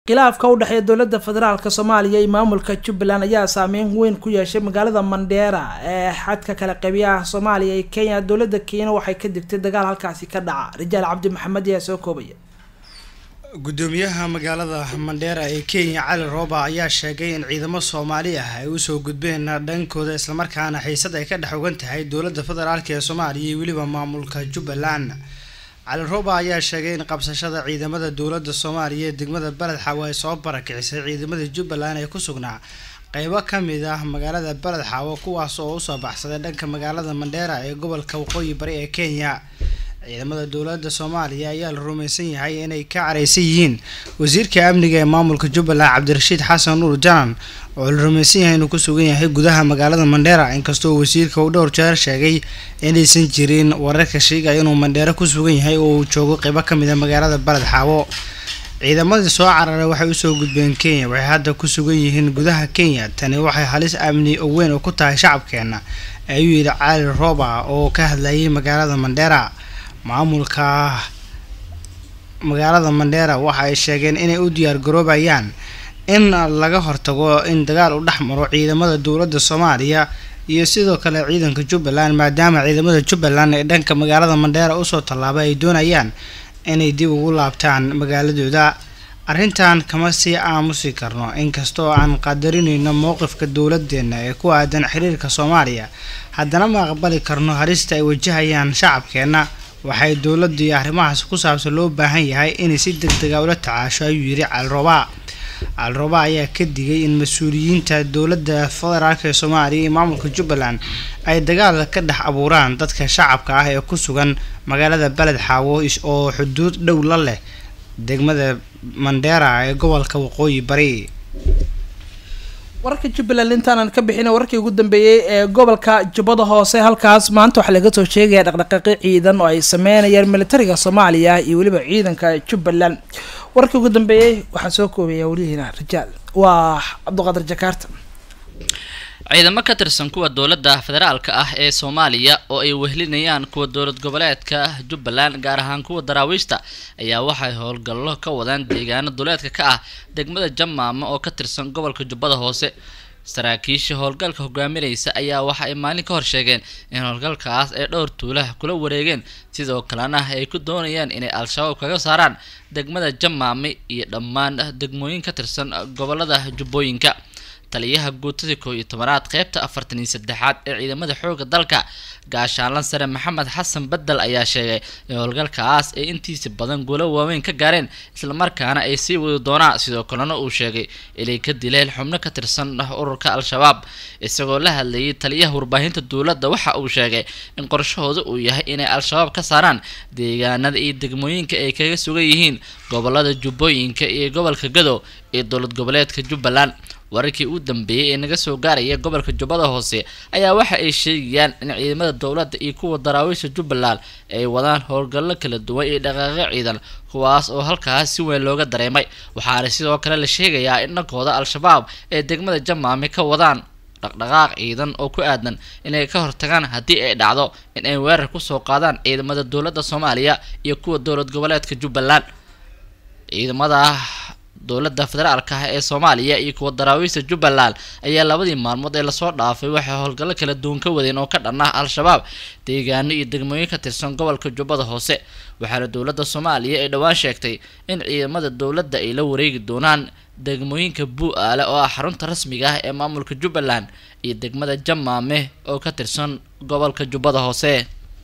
khilaafka u dhexeeya dowladda federaalk soomaaliya iyo maamulka jubbaland ayaa saameyn weyn ku yeeshay magaalada mandheera ee xadka kala qabiyaha soomaaliya iyo kenya dowladda kenya waxay ka digtay dagaal halkaasi ka dhaca rijaal cabdi maxamed ayaa soo koobaya gudoomiyaha magaalada mandheera ee kenya cali rooba ayaa sheegay in ciidamo soomaali ah ay usoo gudbeen dhankooda islamarkaana xiisad ay ka dhex ogan tahay dowladda federaalk ee soomaaliya iyo weliba maamulka jubbaland cali rooba ayaa sheegay in qabsashada ciidamada dowladda soomaaliya ee degmada beled xaawo ay soo barakicisay ciidamada jubbaland ee ku sugnaa qeybo kamid ah magaalada beled xaawo kuwaas oo usoo baxsaday dhanka magaalada mandheera ee gobolka waqooyi bari ee kenya ciidamada dowladda soomaaliya ayaa la rumaysan yahay inay ka careysan yihiin wasiirka amniga ee maamulka jubbaland cabdirashiid xasan nuur janan oo la rumaysan yahay inuu ku sugan yahay gudaha magaalada mandheera inkastoo wasiirka uu dhowr jeer sheegay inaysan jirin wararka sheegaya inuu mandheero ku sugan yahay oo uu joogo qeybo kamid a magaalada baled xaawo ciidamadii soo cararay waxay usoo gudbeen kenya waxay hadda ku sugan yihiin gudaha kenya tani waxay halis amni oo weyn oo ku tahay shacabkeena ayuu yidhi cali rooba oo ka hadlayay magaalada mandheera maamulka magaalada mandheera waxa ay sheegeen inay u diyaar garoobayaan in laga hortago in dagaal u dhex maro ciidamada dowladda soomaaliya iyo sidoo kale ciidanka jubbaland maadaama ciidamada jubbaland ee dhanka magaalada mandheera usoo tallaabay ay doonayaan inay dib ugu laabtaan magaaladooda arrintan kama sii aamusi karno inkastoo aan qadarinayno mowqifka dowladeena ee ku aadan xiriirka soomaaliya haddana ma aqbali karno halista ay wajahayaan shacabkeena waxay dowladda iyo arrimahaas ku saabsan loo baahan yahay inay si deg dega ula tacaasho ayuu yidhi calroba calroba ayaa ka digay in mas-uuliyiinta dowladda federaalk ee soomaaliya iyo maamulka jubbaland ay dagaal ka dhex abuuraan dadka shacabka ah ee ku sugan magaalada beled xaawo oo xuduud dhow la leh degmada mandheera ee gobolka waqooyi bari wararka jubbaland intaanan ka bixin wararkii ugu dambeeyey ee gobolka jubbada hoose halkaas maanta waxaa laga soo sheegaya dhaqdhaqaaqi ciidan oo ay sameynayaan militariga soomaaliya iyo weliba ciidanka jubbaland wararkii ugu dambeeyey waxaa soo koobaya welihiina rijaal waa cabdiqaadir jakaarta ciidamo ka tirsan kuwa dowladda federaalka ah ee soomaaliya oo ay wehlinayaan kuwa dowlad goboleedka jubbaland gaar ahaan kuwa daraawiishta ayaa waxay howlgallo ka wadaan deegaano duleedka ka ah degmada jamaama oo ka tirsan gobolka jubbada hoose saraakiisha howlgalka hogaaminaysa ayaa waxa ay maalin ka hor sheegeen in howlgalkaas ay dhowr tuulaha kula wareegeen sidoo kalena ay ku doonayaan inay al-shabaab kaga saaraan degmada jamaame iyo dhammaan degmooyin ka tirsan gobolada jubbooyinka taliyaha guutada koob iyo tobanaad qeybta afartan iyo saddexaad ee ciidamada xooga dalka gaashaanlan sare maxamed xasan bedel ayaa sheegay in howlgalkaas ay intiisa badan guulo waaweyn ka gaareen islamarkaana ay sii wadi doonaan sidoo kalena uu sheegay inay ka dileen xubno ka tirsan ururka al-shabaab isagoo la hadlayay taliyaha warbaahinta dowladda waxa uu sheegay in qorshahooda uu yahay inay al-shabaab ka saaraan deegaanada iyo degmooyinka ay kaga sugan yihiin gobolada jubbooyinka iyo gobolka gado iyo dowlad goboleedka jubbaland wararkii u dambeeyey ee naga soo gaaraya gobolka jubbada hoose ayaa waxa ay sheegayaan in ciidamada dowladda iyo kuwa daraawiisha jubbaland ay wadaan howlgallo kala duwan iyo dhaqaaqyo ciidan kuwaas oo halkaas si weyn looga dareemay waxaana sidoo kale la sheegayaa in dhankooda al-shabaab ee degmada jamaame ka wadaan dhaqdhaqaaq ciidan oo ku aadan inay ka hortagaan haddii ay dhacdo in ay weerar kusoo qaadaan ciidamada dowladda soomaaliya iyo kuwa dowlad goboleedka jubbaland ciidamada dowladda federaalka ah ee soomaaliya iyo kuwa daraawiista jubbaland ayaa labadii maalmood ee lasoo dhaafay waxay howlgallo kala duwan ka wadeen oo ka dhan ah al-shabaab deegaano iyo degmooyin ka tirsan gobolka jubbada hoose waxaana dowladda soomaaliya ay dhowaan sheegtay in ciidamada dowladda ay la wareegi doonaan degmooyinka buu-aale oo ah xarunta rasmiga ah ee maamulka jubbaland iyo degmada jamaame oo ka tirsan gobolka jubbada hoose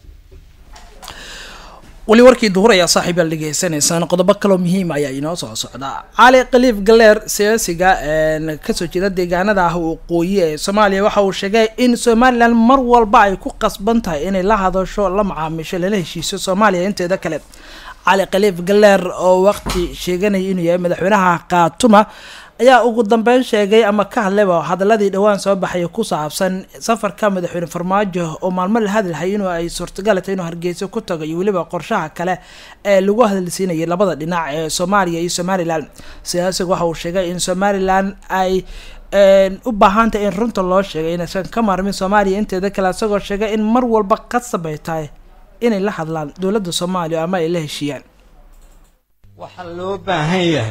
weli warkii duhur ayaa saaxiib aad dhegeysanaysaan qodobo kaloo muhiim ayaa inoo soo socda cali khaliif galeer siyaasiga kasoo jeeda deegaanada ah waqooyi ee soomaaliya waxa uu sheegay in somalilan mar walba ay ku qasban tahay inay la hadasho la macaamisho lala heshiiso soomaaliya inteeda kale cali khaliif galeer oo waqti sheeganaya inuu yahay madaxweynaha khaatuma ayaa ugu dambeyn sheegay ama ka hadlayba hadaladii dhowaan soo baxaya ku saabsan safarka madaxweyne farmaajo oo maalmo la hadalhay inuu ay suurtagalata inuu hargeyso ku tago iyo weliba qorshaha kale ee lagu hadalsiinayay labada dhinac ee soomaaliya iyo somalilan siyaasiga waxa uu sheegay in somalilan ay u baahantahay in runta loo sheegay inaysan ka maarmin soomaaliya inteeda kale isagoo sheegay in mar walba qasab ay tahay inay la hadlaan dowladda soomaaliya ama ay la heshiiyaan waxaa loo baahan yahay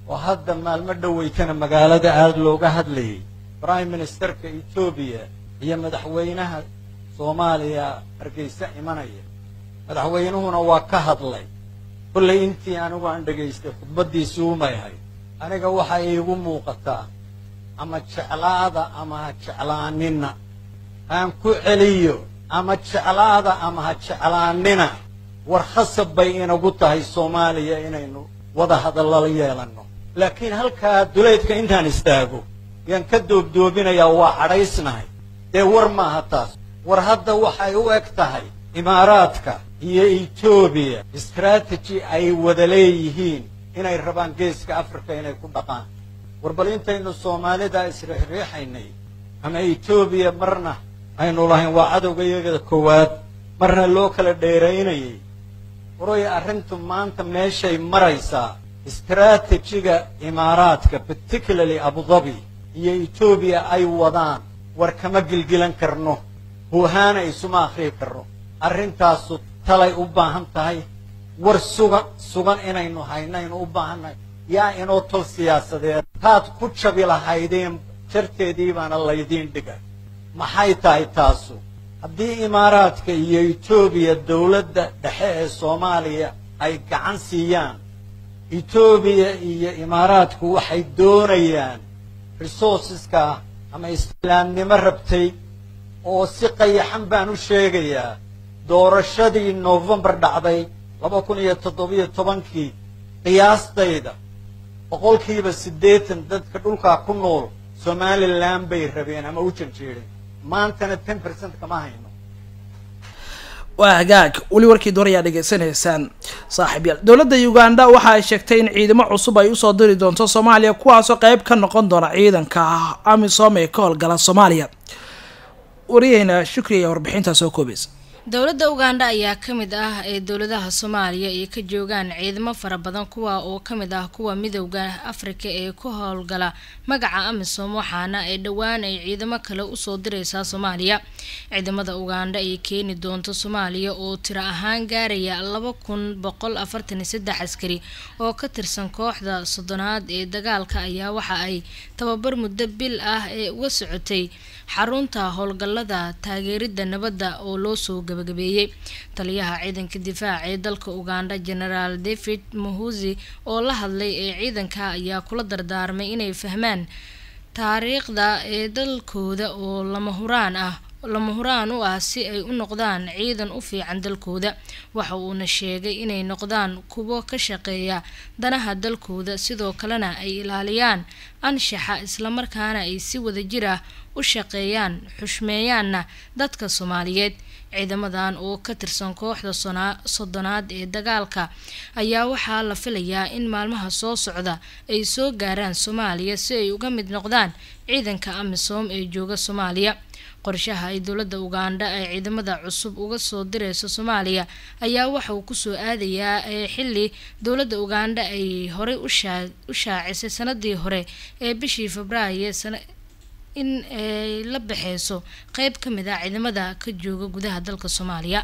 oo hadda maalmo dhoweytana magaalada aada looga hadlayay prime ministerka etoobiya iyo madaxweynaha soomaaliya hargeysa imanaya madaxweynuhuna waa ka hadlay kollay intii anigu aan dhegaystay khudbaddiisii umay ahayd aniga waxa iigu muuqataa ama jeclaada ama ha jeclaanina aan ku celiyo ama jeclaada ama ha jeclaanina war khasab bay inagu tahay soomaaliya inaynu wada hadallala yeelanno laakiin halkaa duleydka intaan istaago yaan ka doobdoobinayaa waa cadhaysnahay dee war maaha taas war hadda waxay u eg tahay imaaraadka iyo etoobiya istraatiji ay wada leeyihiin inay rabaan geeska africa inay ku dhaqaan war bal intaynu soomaalida isriixriixaynay ama etoobiya marna aynu lahayn waa cadowga iyaga koowaad marna loo kala dheeraynayay waroy arrintu maanta meeshay maraysaa istraatijiga imaaraadka particularly abudabi iyo etoobiya ay wadaan war kama gilgilan karno huhaana isuma akhrii karno arrintaasu talay u baahan tahay war sugan sugan inaynu haynaynu u baahannahay yaa inoo tol siyaasadeed taad ku jabi lahaydeen jarteedii baana laydiin dhiga maxay tahay taasu haddii imaaraadka iyo etoobiya dowladda dhexe ee soomaaliya ay gacan siiyaan etoobiya iyo imaaraadku waxay doonayaan resourceska ama islaamnimo rabtay oo si qayaxan baan u sheegayaa doorashadii novembar dhacday laba kun iyo toddobiyo tobankii qiyaastayda boqolkiiba siddeetan dadka dhulkaa ku nool somalilan bay rabeen ama u janjeedeen maantana ten percent kama hayno waa hagaag weli warkii door ayaa dhegeysanaysaan saaxiibyaal dowladda uganda waxa ay sheegtay in ciidamo cusub ay usoo diri doonto soomaaliya kuwaasoo qeyb ka noqon doona ciidanka amisom ee ka howlgala soomaaliya wariyaheyna shukri ayaa warbixintaa soo koobaysa dowladda uganda ayaa ka mid ah ee dowladaha soomaaliya ay ka joogaan ciidamo fara badan kuwa oo ka mid ah kuwa midowda afrika ee ku howlgala magaca amisom waxaana ay dhowaan ay ciidamo kale usoo direysaa soomaaliya ciidamada uganda ay keeni doonto soomaaliya oo tiro ahaan gaaraya laba kun boqol afartan iyo saddex askari oo ka tirsan kooxda soddonaad ee dagaalka ayaa waxa ay tababar muddo bil ah ee uga socotay xarunta howlgallada taageerida nabadda oo loo soo gabagabeeyey taliyaha ciidanka difaaca ee dalka uganda genaraal david muhuzi oo la hadlay ee ciidanka ayaa kula dardaarmay inay fahmaan taariikhda ee dalkooda oo lama huraan ah lama huraan u ah si ay u noqdaan ciidan u fiican dalkooda waxa uuna sheegay inay noqdaan kuwo ka shaqeeya danaha dalkooda sidoo kalena ay ilaaliyaan anshaxa islamarkaana ay si wadajir ah u shaqeeyaan xushmeeyaanna dadka soomaaliyeed ciidamadan oo ka tirsan kooxda soddonaad ee dagaalka ayaa waxaa la filayaa in maalmaha soo socda ay soo gaaraan soomaaliya si ay uga mid noqdaan ciidanka amisom ee jooga soomaaliya qorshaha ay dowladda uganda ee ciidamada cusub uga soo direyso soomaaliya ayaa waxa uu kusoo aadayaa ee xili dowladda uganda ay horey u shaacisay sanadii hore ee bishii febraayo in ay la baxeyso qeyb ka mid ah ciidamada ka jooga gudaha dalka soomaaliya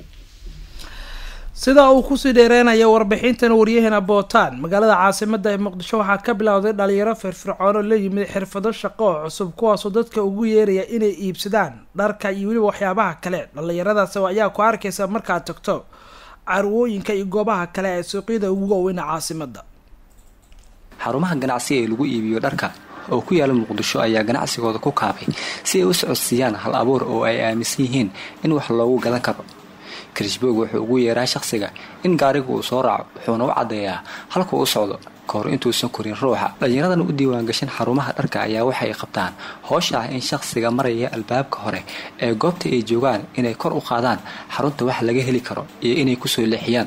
sida uu kusii dheereynayo warbixintan waryaheena bootaan magaalada caasimada ee muqdisho waxaa ka bilowday dhalinyaro firfircoon oo la yimid xirfado shaqo oo cusub kuwaasoo dadka ugu yeeraya inay iibsadaan dharka iyo weliba waxyaabaha kale dhalinyaradaas ayaa ku arkaysa markaad tagto carwooyinka iyo goobaha kale ee suuqyada ugu waaweyna caasimada xarumaha ganacsi ee lagu iibiyo dharka oo ku yaala muqdisho ayaa ganacsigooda ku kaabay si ay u socodsiiyaan hal abuur oo ay aaminsan yihiin in wax loogu gadan karo krishboog wuxuu ugu yeeraa shaqsiga in gaariga uu soo raaco wuxuuna u caddeeyaa halkuu u socdo kahor intuusan korin ruuxa dhallinyaradan u diiwaangashan xarumaha dharka ayaa waxay qabtaan hoosha ah in shaqsiga maraya albaabka hore ee goobta ay joogaan inay kor u qaadaan xarunta wax laga heli karo iyo inay kusoo leexiyaan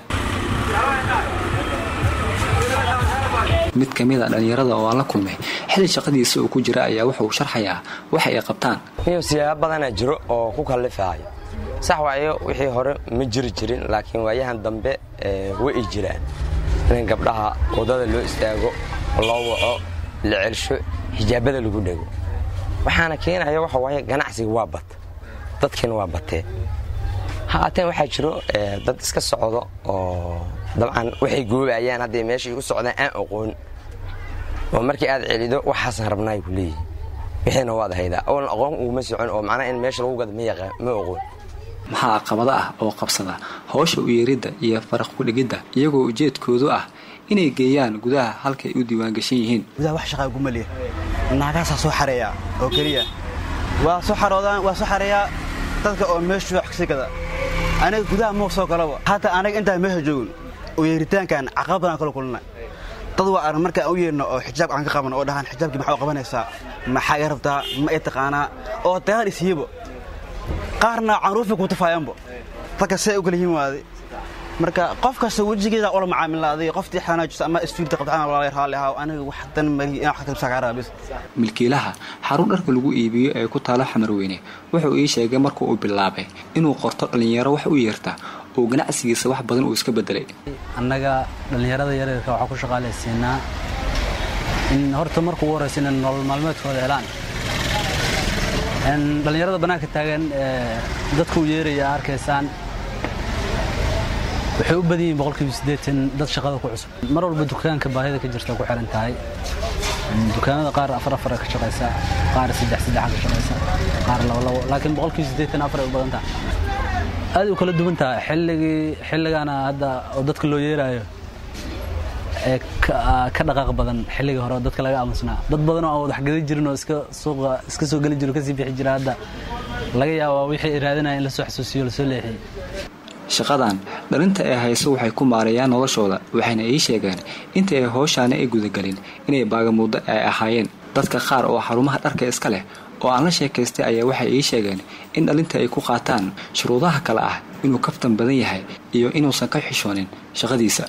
mid ka mid a dhallinyarada oo aan la kulmay xili shaqadiisa uu ku jira ayaa wuxuu sharxayaa waxa ay qabtaan niyo siyaabo badanaa jiro oo ku kallifaayo sax waayo wixii hore ma jiri jirin laakiin waayahan dambe way i jiraan in gabdhaha waddada loo istaago loo waco la celsho xijaabada lagu dhego waxaana keenaya waxa waaye ganacsiga waa bat dadkiina waa batee haateen waxaa jiro dad iska socdo oo dabcan waxay goobayaan hadday meeshay u socdaan aan aqoon oo markii aad celido waxaasaan rabnaay ku leeyihi wixiina waad haydaa oon aqoon uguma socon oo macnaha in meesha lagu gado ma yaqaan ma oqoon maxaa caqabado ah oo qabsada howsha u yeeridda iyo faraq ku-dhigidda iyagoo ujeedkoodu ah inay geeyaan gudaha halkay u diiwaangashan yihiin gudaha wax shaqaa gumaliya naagaasaa soo xareeya oo keliya waa soo xaroodaan waa soo xareeyaa dadka oo meeshu wax kasii gada aniga gudaha mau soo galaba hataa anaga intaan meesha joogin oo yeeritaankan caqabad badan kala kulina dad waa arn markaan u yeerno oo xijaab aan ka qaban oo dhahaan xijaabkii maxaa u qabanaysaa maxaa i rabtaa ma i taqaanaa oo dagaal isiiyebo qaarna caruufi ku tafaayanbo dadka see u kala yihin waaday marka qof kasta wejigeeda ula macaamilaaday qoftii xanaajisa ama isfiirta qabtaan walaalay raalli ahaa aniga wax dan mari inaan wax ka sagaara bis milkiilaha xarun dharka lagu iibiyo ee ku taalo xamarweyne wuxuu ii sheegay markuu uu bilaabay inuu qorto dhallinyaro wax u yeerta oo ganacsigiisa wax badan uu iska bedelay annaga dhallinyarada yaryarka waxaa ku shaqaalaysiinaa in horta marka ugu horraysa inay nolol maalmeedkooda helaan dhallinyarada bannaanka taagan dadka u yeeraya arkaysaan waxay u badan yihiin boqolkiiba siddeetan dad shaqada ku cusub mar walba dukaanka baahida ka jirta ku xiran tahay dukaamada qaar afar afar ka shaqaysa qaar saddex saddexa ka shaqaysa qaar labo labo laakiin boqolkiiba siddeetan afar ay u badan tahay aad u kala duwan tahay xilligii xilligaana hadda oo dadka loo yeeraayo ee ka dhaqaaq badan xilligii hore dadka laga aamusnaa dad badan oo aan wadaxgadi jirin oo iska suuqa iska soo geli jiro kasii bixi jira hadda laga yaabaa wixii raadinaya in lasoo xasuusiyo lasoo leexiyey shaqadan dhalinta ee hayso waxay ku maareeyaan noloshooda waxayna ii sheegeen inta ay howshaani ay gudagelin inay baagamuuddo ay ahaayeen dadka qaar oo xarumaha dharka iska leh oo aan la sheekaystay ayaa waxay ii sheegeen in dhalinta ay ku qaataan shuruudaha kale ah inuu kaftan badan yahay iyo inuusan ka xishoonin shaqadiisa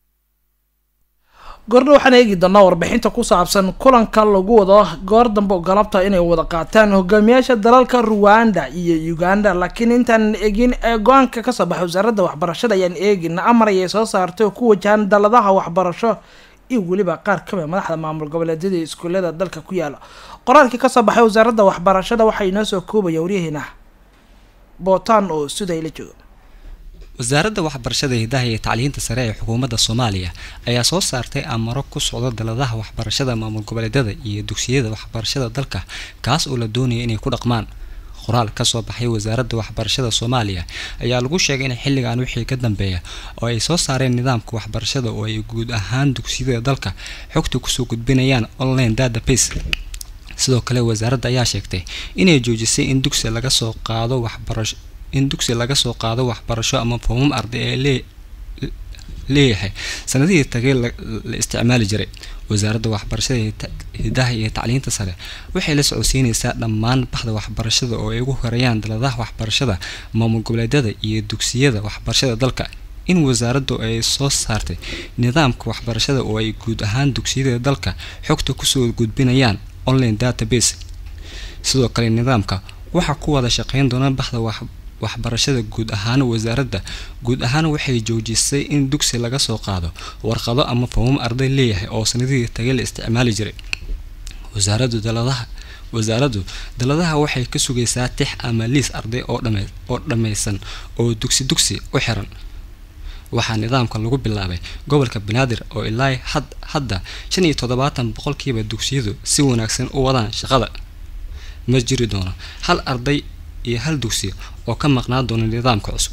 goordha waxaan eegi doonaa warbixinta ku saabsan kulanka lagu wado goor dambe oo galabta inay wada qaataan hogaamiyaasha dalalka ruwanda iyo uganda laakiin intaan eegin ee go-aanka kasoo baxay wasaaradda waxbarashada ayaan eegina amar ayay soo saartay oo ku wajahan daladaha waxbarasho iyo weliba qaar kamid madaxda maamul goboleedyada iskuullada dalka ku yaala qoraalkii kasoo baxay wasaaradda waxbarashada waxaa inoo soo koobaya waryaheena bootaan oo siday la jooga wasaaradda waxbarashada hidaha iyo tacliinta sare ee xukuumadda soomaaliya ayaa soo saartay amaro ku socda daladaha waxbarashada maamul goboleedyada iyo dugsiyada waxbarashada dalka kaas oo la doonaya inay ku dhaqmaan qoraal kasoo baxay wasaaradda waxbarashada soomaaliya ayaa lagu sheegay in xilligan wixii ka dambeeya oo ay soo saareen nidaamka waxbarashada oo ay guud ahaan dugsiyada dalka xogta kusoo gudbinayaan online database sidoo kale wasaaradda ayaa sheegtay inay joojisay in dugsi laga soo qaado waxbarasho in dugsi laga soo qaado waxbarasho ama foomam arday ee lee leeyahay sanadihii tagay la isticmaali jiray wasaaradda waxbarashada hidaha iyo tacliinta sare waxay la socodsiinaysaa dhammaan baxda waxbarashada oo ay ugu horeeyaan daladaha waxbarashada maamul goboleedyada iyo dugsiyada waxbarashada dalka in wasaaraddu ay soo saartay nidaamka waxbarashada oo ay guud ahaan dugsiyada dalka xogta kusoo gudbinayaan online database sidoo kale nidaamka waxaa ku wada shaqeyn doona baxda waxbarashada guud ahaan wasaaradda guud ahaan waxay joojisay in dugsi laga soo qaado warqado ama foomam arday leeyahay oo sanadihii tagay la isticmaali jiray wasaaraddu daladaha wasaaraddu daladaha waxay ka sugaysaa tix ama liis arday oo dhame oo dhammaysan oo dugsi dugsi u xiran waxaa nidaamkan lagu bilaabay gobolka banaadir oo ilaa had hadda shan iyo toddobaatan boqolkiiba dugsiyadu si wanaagsan u wadaan shaqada ma jiri doono hal arday iyo hal dugsi oo ka maqnaan doona nidaamka cusub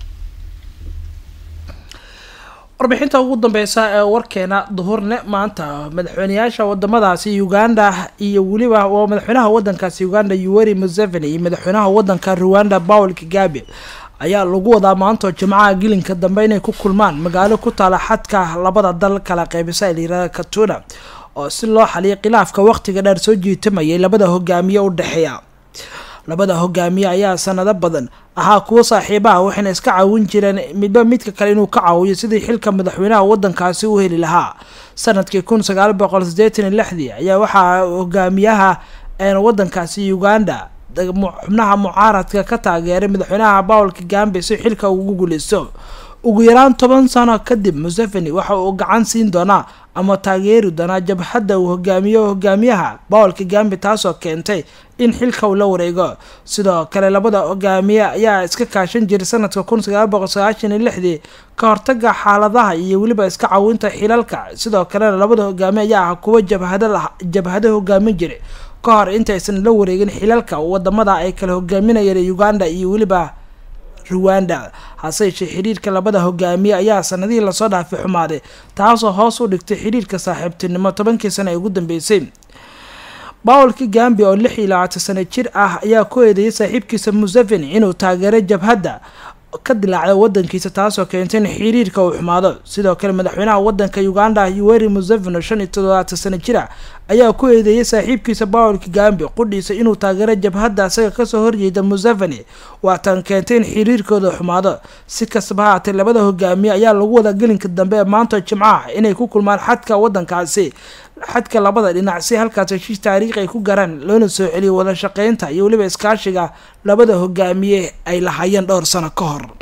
warbixinta ugu dambeysa ee warkeena duhurne maanta madaxweyneyaasha wadamadaasi uganda iyo weliba waa madaxweynaha wadankaasi uganda yuweri museveni iyo madaxweynaha wadanka rwanda paul kagabe ayaa lagu wadaa maantoo jimcaha gilinka dambe inay ku kulmaan magaalo ku taala xadka labada dal kala qeybisa layirahda katuna oo si loo xaliyo khilaafka waqtiga dheer soo jiitamayay labada hogaamiye u dhexeeya labada hogaamiye ayaa sanado badan ahaa kuwo saaxiibaha waxayna iska caawin jireen midba midka kale inuu ka caawiyo sidii xilka madaxweynaha wadankaasi u heli lahaa sanadkii kun sagaal boqol sideetan iyo lixdii ayaa waxaa hogaamiyaha wadankaasi uganda xubnaha mucaaradka ka taageeray madaxweynaha paul kagambe si xilka ugu guuleysto ugu yaraan toban sano kadib museveni waxa uu gacan siin doonaa ama taageeri doonaa jabhadda uu hogaamiyo hogaamiyaha paul kagambi taasoo keentay in xilka uu la wareego sidoo kale labada hogaamiye ayaa iska kaashan jiray sanadka kun sagaal boqol sagaashan iyo lixdii ka hortaga xaaladaha iyo weliba iska caawinta xilalka sidoo kalena labada hogaamiye ayaa ah kuwa jabhada jabhada hogaamin jiray ka hor intaysan la wareegin xilalka wadamada ay kala hogaaminayeen uganda iyo weliba ruwanda hase yeeshee xidhiirka labada hogaamiye ayaa sanadihii lasoo dhaafay xumaaday taasoo hoos u dhigtay xidhiirka saaxiibtinimo tobankii sano ee ugu dambeysay paul kagambi oo lix iyo labaatan sano jir ah ayaa ku eedeeyay saaxiibkiisa museveni inuu taageeray jabhadda ka dilaacda wadankiisa taasoo keentay in xiriirka uu xumaado sidoo kale madaxweynaha wadanka uganda yuweri museveni oo shan iyo toddobaatan sano jira ayaa ku eedeeyay saaxiibkiisa paul kagambi qudhiisa inuu taageero jabhadda isaga kasoo horjeeda museveni waatan keentay in xiriirkooda xumaado si kastaba haatee labada hogaamiye ayaa lagu wada gelinka dambe ee maanta jimcaha inay ku kulmaan xadka wadankaasi xadka labada dhinac si halkaas heshiis taariikhi ay ku garaan loona soo celiyo wada shaqeynta iyo weliba iskaashiga labada hogaamiye ay lahaayeen dhowr sano ka hor